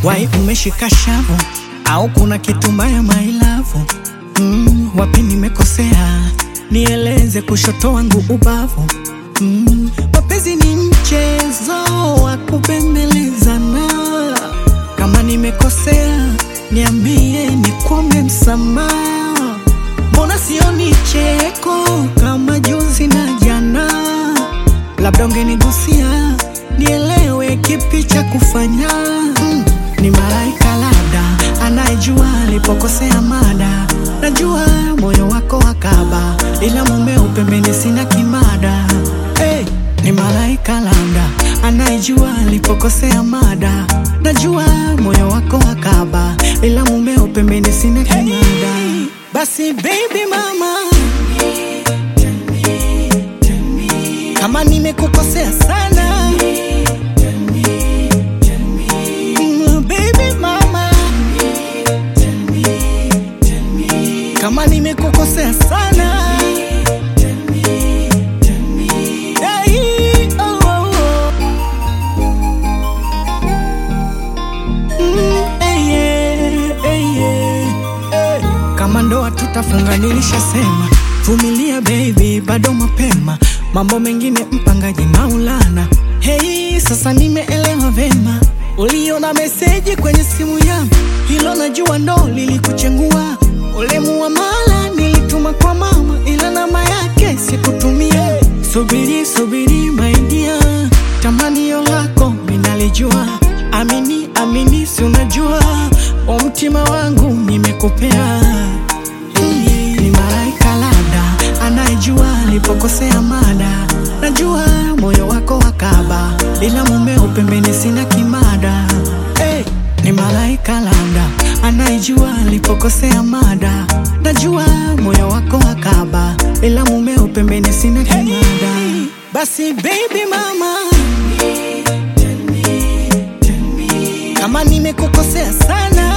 wai umeshika shavu au kuna kitu mbaya mailavu mm, wapi nimekosea nieleze kushoto wangu ubavu mm, mapenzi ni mchezo wa kupembelezana kama nimekosea niambie nikuombe msamaha mbona sioni cheko kama juzi na jana labda ungenigusia nielewe kipi cha kufanya mm, ni malaika labda anayejua alipokosea mada najua moyo wako wakaba ila mumeo pembeni sina kimada hey, ni malaika labda anayejua alipokosea mada najua moyo wako wakaba ila mumeo pembeni sina kimada basi baby mama kama nimekukosea sana Mm, baby mama kama nimekukosea sana Hey, oh, oh, oh. Mm, eh, yeah, eh, yeah, eh. kama ndoa tutafunga nilishasema vumilia baby bado mapema mambo mengine mpangaji maulana hei sasa nimeelewa vema uliona meseji kwenye simu yangu hilo najua ndo lilikuchengua ule muamala nilituma kwa mama ila namba yake sikutumia subiri subiri maidia tamanio lako minalijua amini amini si unajua wa mtima wangu nimekupea ni malaika labda anayejua alipokosea mada najua moyo wako wakaba ila mumeo pembeni sina kimada hey, ni malaika labda anayejua alipokosea mada najua moyo wako wakaba ila mumeo pembeni sina kimada basi baby mama kama nimekukosea sana